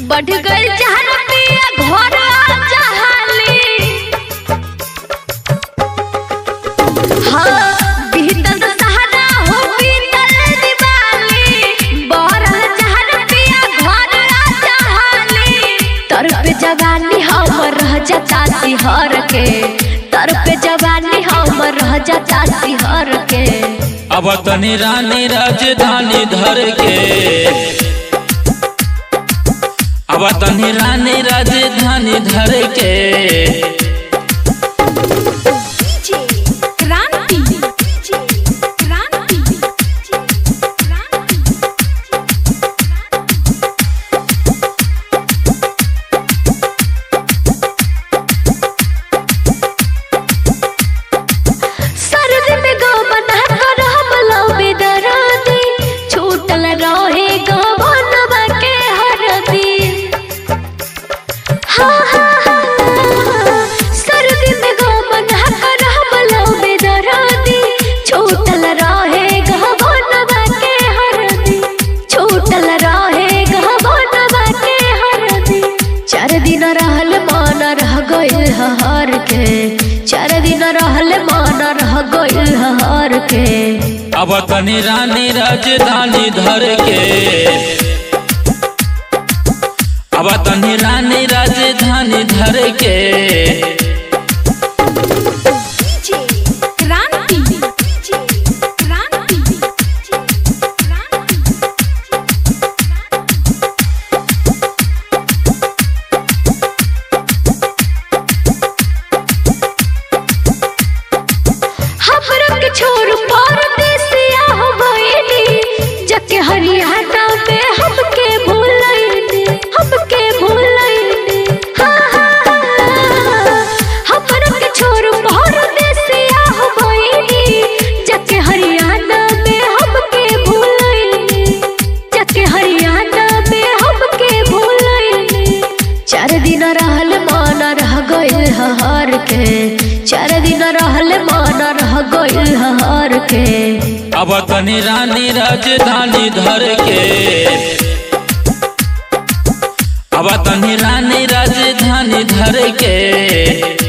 बढ़ गई जहर पिया घर जहाली हाँ बीतल सहारा हो बीतल दिवाली बरल जहर पिया घर जहाली तर पे जवानी हमर रह जाता सिहर के तर पे जवानी हमर रह जाता सिहर के अब तनी रानी राजधानी धर के अब तनी रानी राजधानी धर के क्रांति क्रांति सरद में गो बना कर हम लौबे दरादी छूटल रहे गो बनवा के हरदी हाँ हाँ हाँ सरद में गो बना कर हम लौबे दरादी छूटल रहे गो बनवा के हरदी छूटल रहे गो बनवा के हरदी चार दिन रहल मन रह गइल हर के चार दिन रहल मन रह गइल हर के अब तनी रानी राजधानी धर के अब तनी रानी राजधानी धर के क्रांति क्रांति हमरा के छोड़ परदेसिया हो गइली जके हरियाणा में हमके भूलैनी हमके भूलैनी हाँ हाँ हाँ हमरा के छोड़ परदेसिया हो गइली जके हरियाणा में हमके भूलैनी जके हरियाणा में हमके भूलैनी चार दिन रहल मन रह गइल हर के चार दिन रहल मन रह गइल हर के अब तनी रानी राजधानी धर के अब तनी रानी राजधानी धर के